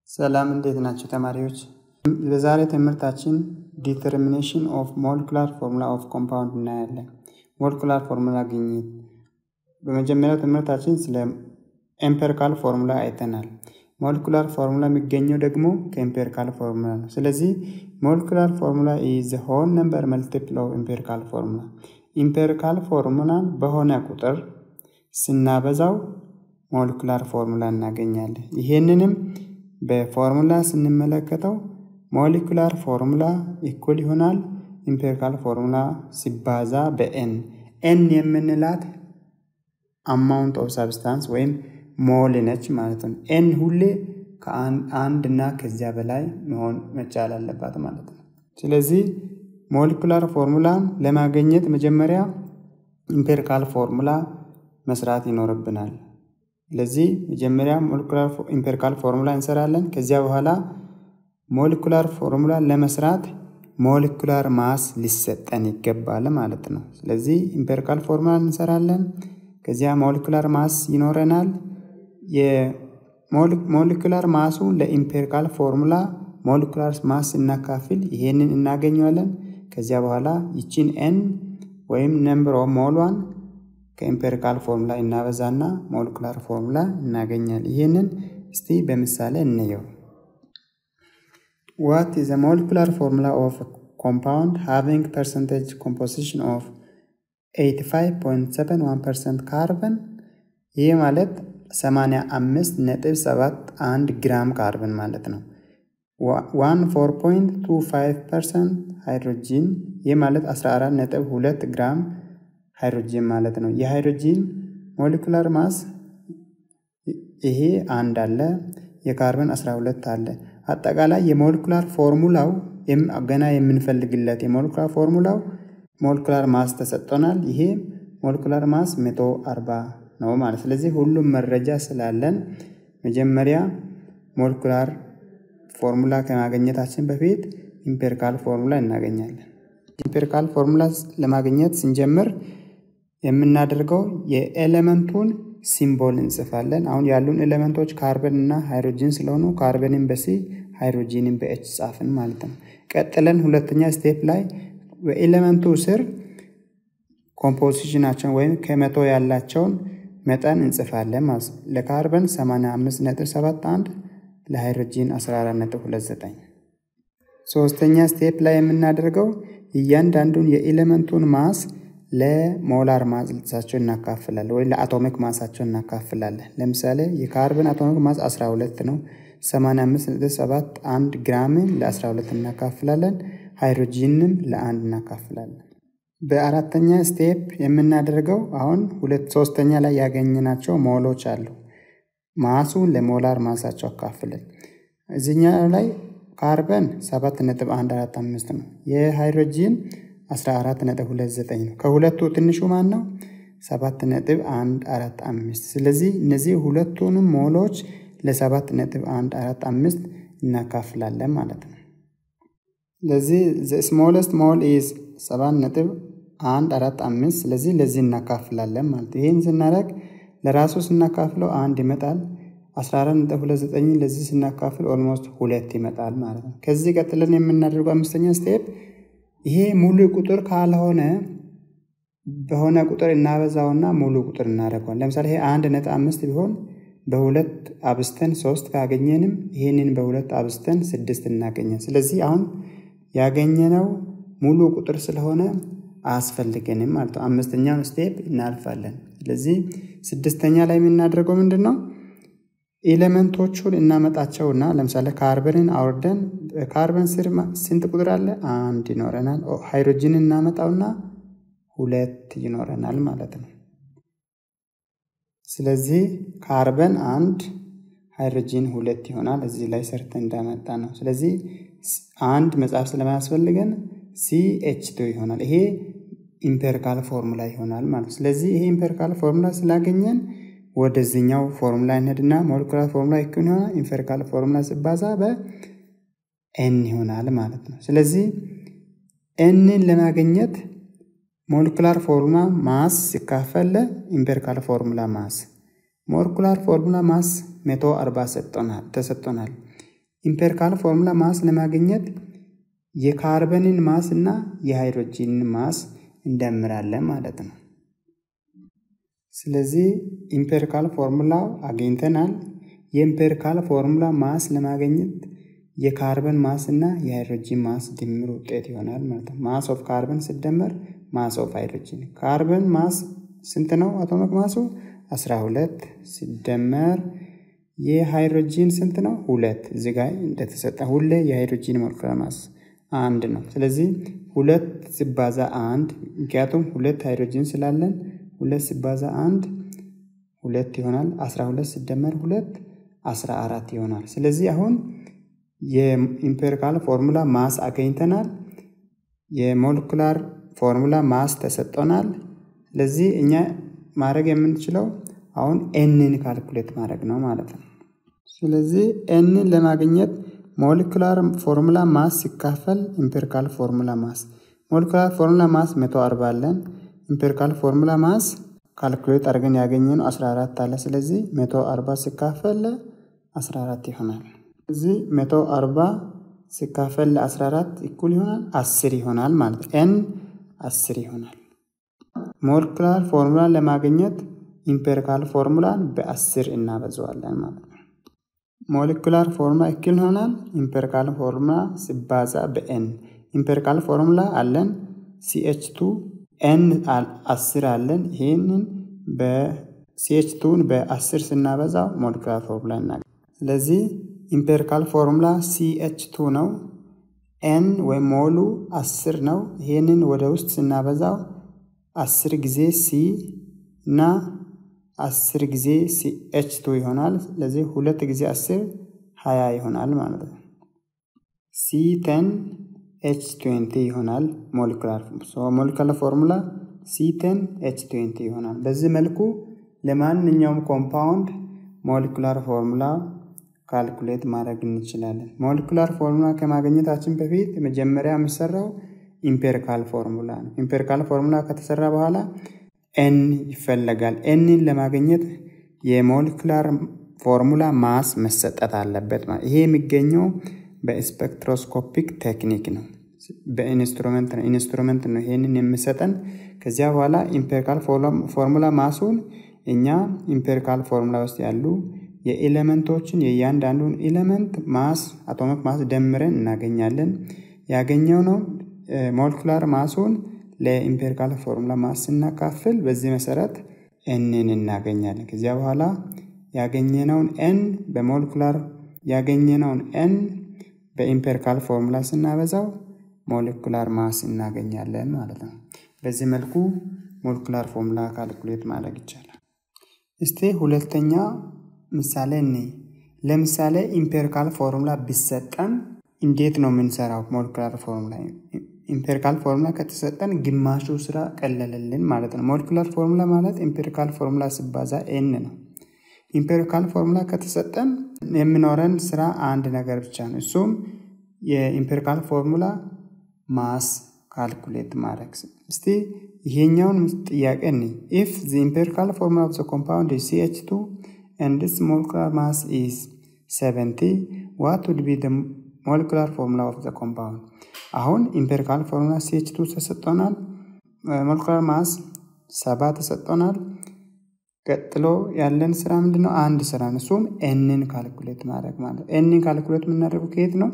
ሰላም እንዴት ናቸው ተማሪዎች? በዛሬ ትምህርታችን ዲተርሚኔሽን ኦፍ ሞለኩላር ፎርሙላ ኦፍ ኮምፓውንድ እናያለን። ሞለኩላር ፎርሙላ ግኝት። በመጀመሪያው ትምህርታችን ስለ ኤምፔሪካል ፎርሙላ አይተናል። ሞለኩላር ፎርሙላ የሚገኘው ደግሞ ከኤምፔሪካል ፎርሙላ ነው። ስለዚህ ሞለኩላር ፎርሙላ ኢዝ ሆል ነምበር መልቲፕል ኦፍ ኤምፔሪካል ፎርሙላ። ኢምፔሪካል ፎርሙላን በሆነ ቁጥር ስናበዛው ሞለኩላር ፎርሙላ እናገኛለን። ይሄንንም በፎርሙላ ስንመለከተው ሞሊኩላር ፎርሙላ ኢኩል ይሆናል ኢምፔሪካል ፎርሙላ ሲባዛ በኤን ኤን የምንላት አማውንት ኦፍ ሳብስታንስ ወይም ሞል ነች ማለት ነው። ኤን ሁሌ ከአንድ እና ከዚያ በላይ መሆን መቻል አለባት ማለት ነው። ስለዚህ ሞሊኩላር ፎርሙላን ለማግኘት መጀመሪያ ኢምፔሪካል ፎርሙላ መስራት ይኖርብናል። ስለዚህ መጀመሪያ ሞለኩላር ኢምፔሪካል ፎርሙላ እንሰራለን። ከዚያ በኋላ ሞለኩላር ፎርሙላ ለመስራት ሞለኩላር ማስ ሊሰጠን ይገባል ማለት ነው። ስለዚህ ኢምፔሪካል ፎርሙላ እንሰራለን። ከዚያ ሞለኩላር ማስ ይኖረናል። የሞለኩላር ማሱ ለኢምፔሪካል ፎርሙላ ሞለኩላር ማስ እናካፍል ይሄንን እናገኘዋለን። ከዚያ በኋላ ይቺን ኤን ወይም ነምበር ኦፍ ሞሏን ከኢምፔሪካል ፎርሙላ እናበዛና ሞለኩላር ፎርሙላ እናገኛለን። ይህንን እስቲ በምሳሌ እንየው። ዋት ኢዝ ሞለኩላር ፎርሙላ ኦፍ ኮምፓውንድ ሃቪንግ ፐርሰንቴጅ ኮምፖዚሽን ኦፍ 85.71% ካርበን ይህ ማለት 85.71 ግራም ካርበን ማለት ነው። 14.25% ሃይድሮጂን ይህ ማለት 14.2 ግራም ሃይድሮጂን ማለት ነው። የሃይድሮጂን ሞለኩላር ማስ ይሄ አንድ አለ፣ የካርበን 12 አለ። አጠቃላይ የሞለኩላር ፎርሙላው ገና የምንፈልግለት የሞለኩላር ፎርሙላው ሞለኩላር ማስ ተሰጥቶናል። ይሄ ሞለኩላር ማስ 140 ነው ማለት ስለዚህ ሁሉም መረጃ ስላለን መጀመሪያ ሞለኩላር ፎርሙላ ከማግኘታችን በፊት ኢምፔሪካል ፎርሙላ እናገኛለን። ኢምፔሪካል ፎርሙላ ለማግኘት ስንጀምር የምናደርገው የኤሌመንቱን ሲምቦል እንጽፋለን። አሁን ያሉን ኤሌመንቶች ካርበን እና ሃይድሮጂን ስለሆኑ ካርበንን በሲ ሃይድሮጂንን በኤች ጻፍን ማለት ነው። ቀጥለን ሁለተኛ ስቴፕ ላይ በኤሌመንቱ ስር ኮምፖዚሽናቸውን ወይም ከመቶ ያላቸውን መጠን እንጽፋለን ማለት ነው። ለካርበን 85.71 ለሃይድሮጂን 14.29። ሶስተኛ ስቴፕ ላይ የምናደርገው እያንዳንዱን የኤሌመንቱን ማስ ለሞላር ማሳቸው እናካፍላለን ወይ ለአቶሚክ ማሳቸው እናካፍላለን። ለምሳሌ የካርበን አቶሚክ ማስ 12 ነው። 85.71 ግራምን ለ12 እናካፍላለን። ሃይድሮጂንም ለአንድ እናካፍላለን። በአራተኛ ስቴፕ የምናደርገው አሁን ሁለት ሶስተኛ ላይ ያገኘናቸው ሞሎች አሉ። ማሱን ለሞላር ማሳቸው አካፍለን እዚህኛው ላይ ካርበን 7.145 ነው። የሃይድሮጂን 14.29 ነው። ከሁለቱ ትንሹ ማን ነው? 7.145 ስለዚህ እነዚህ ሁለቱንም ሞሎች ለ7.145 እናካፍላለን ማለት ነው። ስለዚህ ስሞለስት ሞል ኢዝ 7.145 ስለዚህ ለዚህ እናካፍላለን ማለት ነው። ይህን ስናደርግ ለራሱ ስናካፍለው አንድ ይመጣል። 14.29 ለዚህ ስናካፍል ኦልሞስት ሁለት ይመጣል ማለት ነው። ከዚህ ቀጥለን የምናደርገው አምስተኛ ስቴፕ ይሄ ሙሉ ቁጥር ካልሆነ በሆነ ቁጥር እናበዛውና ሙሉ ቁጥር እናደርገዋል። ለምሳሌ ይሄ አንድ ነጥብ አምስት ቢሆን በሁለት አብስተን ሶስት ካገኘንም ይህንን በሁለት አብስተን ስድስት እናገኘን። ስለዚህ አሁን ያገኘነው ሙሉ ቁጥር ስለሆነ አያስፈልገንም ማለት ነው። አምስተኛውን ስቴፕ እናልፋለን። ስለዚህ ስድስተኛ ላይ የምናደርገው ምንድን ነው? ኤሌመንቶቹን እናመጣቸውና ለምሳሌ ካርበንን አውርደን ካርበን ስር ስንት ቁጥር አለ? አንድ ይኖረናል። ሃይድሮጂንን እናመጣውና ሁለት ይኖረናል ማለት ነው። ስለዚህ ካርበን አንድ ሃይድሮጂን ሁለት ይሆናል። እዚህ ላይ ሰርተን እንዳመጣ ነው። ስለዚህ አንድ መጽሐፍ ስለማያስፈልገን ሲኤች ቱ ይሆናል። ይሄ ኢምፔሪካል ፎርሙላ ይሆናል ማለት ነው። ስለዚህ ይሄ ኢምፔሪካል ፎርሙላ ስላገኘን ወደዚህኛው ፎርሙላ እንሄድና ሞለኩላር ፎርሙላ ይኩን ይሆናል። ኢምፔሪካል ፎርሙላ ሲባዛ በኤን ይሆናል ማለት ነው። ስለዚህ ኤንን ለማግኘት ሞለኩላር ፎርሙላ ማስ ሲካፈል ኢምፔሪካል ፎርሙላ ማስ ሞለኩላር ፎርሙላ ማስ 140 ተሰጥቶናል። ኢምፔሪካል ፎርሙላ ማስ ለማግኘት የካርበንን ማስ እና የሃይድሮጂንን ማስ እንደምራለን ማለት ነው። ስለዚህ ኢምፔሪካል ፎርሙላ አግኝተናል። የኢምፔሪካል ፎርሙላ ማስ ለማግኘት የካርበን ማስ እና የሃይድሮጂን ማስ ድምር ውጤት ይሆናል ማለት ነው። ማስ ኦፍ ካርበን ሲደመር ማስ ኦፍ ሃይድሮጂን። ካርበን ማስ ስንት ነው? አቶሚክ ማሱ 12 ሲደመር የሃይድሮጂን ስንት ነው? ሁለት እዚህ ጋር እንደተሰጠ ሁሌ የሃይድሮጂን ሞለኪውላር ማስ አንድ ነው። ስለዚህ ሁለት ሲባዛ አንድ ምክንያቱም ሁለት ሃይድሮጂን ስላለን ሁለት ሲባዛ አንድ ሁለት ይሆናል። 12 ሲደመር ሁለት 14 ይሆናል። ስለዚህ አሁን የኢምፔሪካል ፎርሙላ ማስ አገኝተናል። የሞለኪውላር ፎርሙላ ማስ ተሰጥቶናል። ስለዚህ እኛ ማድረግ የምንችለው አሁን ኤንን ካልኩሌት ማድረግ ነው ማለት ነው። ስለዚህ ኤንን ለማግኘት ሞለኪውላር ፎርሙላ ማስ ሲካፈል ኢምፔሪካል ፎርሙላ ማስ ሞለኪውላር ፎርሙላ ማስ 140 አለን። ኢምፔሪካል ፎርሙላ ማስ ካልኩሌት አድርገን ያገኘነው 14 አለ። ስለዚህ 140 ሲካፈል 14 ይሆናል። እዚህ 140 ሲካፈል 14 እኩል ይሆናል 10 ይሆናል ማለት ነው። ኤን 10 ይሆናል። ሞለኪውላር ፎርሙላን ለማግኘት ኢምፔሪካል ፎርሙላን በ10 እናበዛዋለን ማለት ነው። ሞለኪውላር ፎርሙላ እኩል ይሆናል ኢምፔሪካል ፎርሙላ ሲባዛ በኤን ኢምፔሪካል ፎርሙላ አለን ሲኤች ቱ ኤን አስር አለን። ይህንን በሲኤች ቱን በአስር ስናበዛው ሞለኪውላር ፎርሙላ እናገኝ። ስለዚህ ኢምፔሪካል ፎርሙላ ሲኤች ቱ ነው። ኤን ወይም ሞሉ አስር ነው። ይህንን ወደ ውስጥ ስናበዛው አስር ጊዜ ሲ እና አስር ጊዜ ሲኤች ቱ ይሆናል። ስለዚህ ሁለት ጊዜ አስር ሀያ ይሆናል ማለት ነው። ሲ ቴን ኤች ትዌንቲ ይሆናል ሞለኪውላር ሞለኪውላር ፎርሙላ ሲ ቴን ኤች ትዌንቲ ይሆናል። በዚህ መልኩ ለማንኛውም ኮምፓውንድ ሞለኪውላር ፎርሙላ ካልኩሌት ማድረግ እንችላለን። ሞለኪውላር ፎርሙላ ከማግኘታችን በፊት መጀመሪያ የሚሰራው ኢምፔሪካል ፎርሙላ ነው። ኢምፔሪካል ፎርሙላ ከተሰራ በኋላ ኤን ይፈለጋል። ኤንን ለማግኘት የሞለኪውላር ፎርሙላ ማስ መሰጠት አለበት። ይሄ የሚገኘው በስፔክትሮስኮፒክ ቴክኒክ ነው። በኢንስትሩመንት ነው ኢንስትሩመንት ነው ይሄንን የሚሰጠን። ከዚያ በኋላ ኢምፔሪካል ፎርሙላ ማሱን እኛ ኢምፔሪካል ፎርሙላ ውስጥ ያሉ የኤሌመንቶችን የእያንዳንዱን ኤሌመንት ማስ አቶሚክ ማስ ደምረን እናገኛለን። ያገኘው ነው ሞለኪውላር ማሱን ለኢምፔሪካል ፎርሙላ ማስ ስናካፍል በዚህ መሰረት ኤንን እናገኛለን። ከዚያ በኋላ ያገኘነውን ኤን በሞለኪውላር ያገኘነውን ኤን በኢምፔሪካል ፎርሙላ ስናበዛው ሞለኪውላር ማስ እናገኛለን ማለት ነው። በዚህ መልኩ ሞለኪውላር ፎርሙላ ካልኩሌት ማድረግ ይቻላል። እስቲ ሁለተኛ ምሳሌ እኔ ለምሳሌ ኢምፔሪካል ፎርሙላ ቢሰጠን እንዴት ነው የምንሰራው? ሞለኪውላር ፎርሙላ ኢምፔሪካል ፎርሙላ ከተሰጠን ግማሹ ስራ ቀለለልን ማለት ነው። ሞለኪውላር ፎርሙላ ማለት ኢምፔሪካል ፎርሙላ ሲባዛ ኤን ነው። ኢምፔሪካል ፎርሙላ ከተሰጠን የሚኖረን ስራ አንድ ነገር ብቻ ነው። እሱም የኢምፔሪካል ፎርሙላ ማስ ካልኩሌት ማድረግ። እስቲ ይሄኛውን ጥያቄ ኒ ኢፍ ዘ ኢምፔሪካል ፎርሙላ ኦፍ ዘ ኮምፓውንድ ኢዝ ሲኤች ቱ ኤንድ ስ ሞለኪውላር ማስ ኢዝ 70 ዋት ውድ ቢ ሞለኪውላር ፎርሙላ ኦፍ ዘ ኮምፓውንድ። አሁን ኢምፔሪካል ፎርሙላ ሲኤች ቱ ተሰጥቶናል። ሞለኪውላር ማስ ሰባ ተሰጥቶናል። ቀጥሎ ያለን ስራ ምንድን ነው? አንድ ስራ ነው። እሱም ኤንን ካልኩሌት ማድረግ ማለት ኤንን ካልኩሌት የምናደርገው ከየት ነው?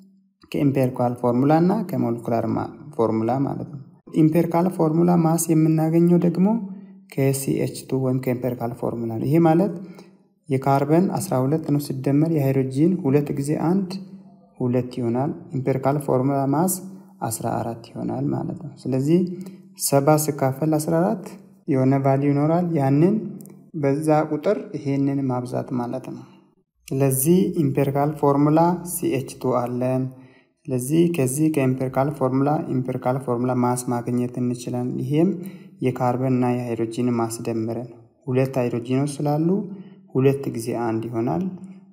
ከኢምፔሪካል ፎርሙላ እና ከሞለኪውላር ፎርሙላ ማለት ነው። ኢምፔሪካል ፎርሙላ ማስ የምናገኘው ደግሞ ከሲኤች ቱ ወይም ከኢምፔሪካል ፎርሙላ ነው። ይሄ ማለት የካርበን 12 ነው ሲደመር የሃይድሮጂን ሁለት ጊዜ አንድ ሁለት ይሆናል። ኢምፔሪካል ፎርሙላ ማስ 14 ይሆናል ማለት ነው። ስለዚህ ሰባ ሲካፈል 14 የሆነ ቫሊዩ ይኖራል። ያንን በዛ ቁጥር ይሄንን ማብዛት ማለት ነው። ስለዚህ ኢምፔሪካል ፎርሙላ ሲኤች ቱ አለን። ስለዚህ ከዚህ ከኢምፔሪካል ፎርሙላ ኢምፔሪካል ፎርሙላ ማስ ማግኘት እንችላለን። ይሄም የካርበን እና የሃይድሮጂን ማስደምረን ሁለት ሃይድሮጂኖች ስላሉ ሁለት ጊዜ አንድ ይሆናል።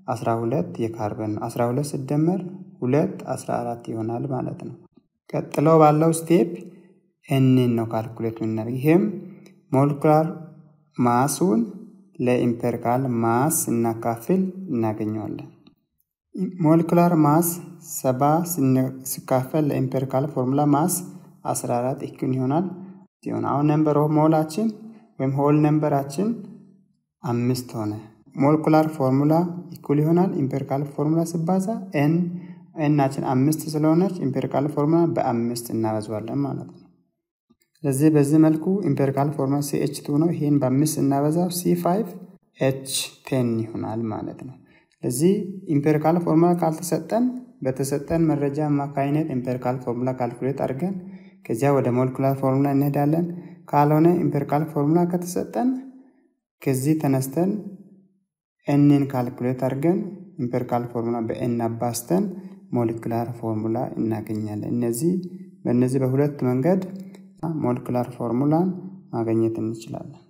12 የካርበን ነው። 12 ሲደመር ሁለት 14 ይሆናል ማለት ነው። ቀጥሎ ባለው ስቴፕ ኤንን ነው ካልኩሌት የምናደርግ ይሄም ሞለኪውላር ማሱን ለኢምፔሪካል ማስ እናካፍል እናገኘዋለን። ሞለኩላር ማስ ሰባ ሲካፈል ለኢምፔሪካል ፎርሙላ ማስ 14 እኩል ይሆናል ሲሆን አሁን ነምበር ኦፍ ሞላችን ወይም ሆል ነምበራችን አምስት ሆነ። ሞለኩላር ፎርሙላ ኢኩል ይሆናል ኢምፔሪካል ፎርሙላ ሲባዛ ኤን ኤናችን አምስት ስለሆነች ኢምፔሪካል ፎርሙላ በአምስት እናበዛዋለን ማለት ነው። ስለዚህ በዚህ መልኩ ኢምፔሪካል ፎርሙላ ሲ ኤች ቱ ነው። ይህን በአምስት እናበዛው ሲ ፋይቭ ኤች ቴን ይሆናል ማለት ነው። ስለዚህ ኢምፔሪካል ፎርሙላ ካልተሰጠን በተሰጠን መረጃ አማካኝነት ኢምፔሪካል ፎርሙላ ካልኩሌት አድርገን ከዚያ ወደ ሞለኩላር ፎርሙላ እንሄዳለን። ካልሆነ ኢምፔሪካል ፎርሙላ ከተሰጠን ከዚህ ተነስተን ኤንን ካልኩሌት አድርገን ኢምፔሪካል ፎርሙላ በኤን አባስተን ሞለኩላር ፎርሙላ እናገኛለን። እነዚህ በእነዚህ በሁለት መንገድ ሞለኩላር ፎርሙላን ማግኘት እንችላለን።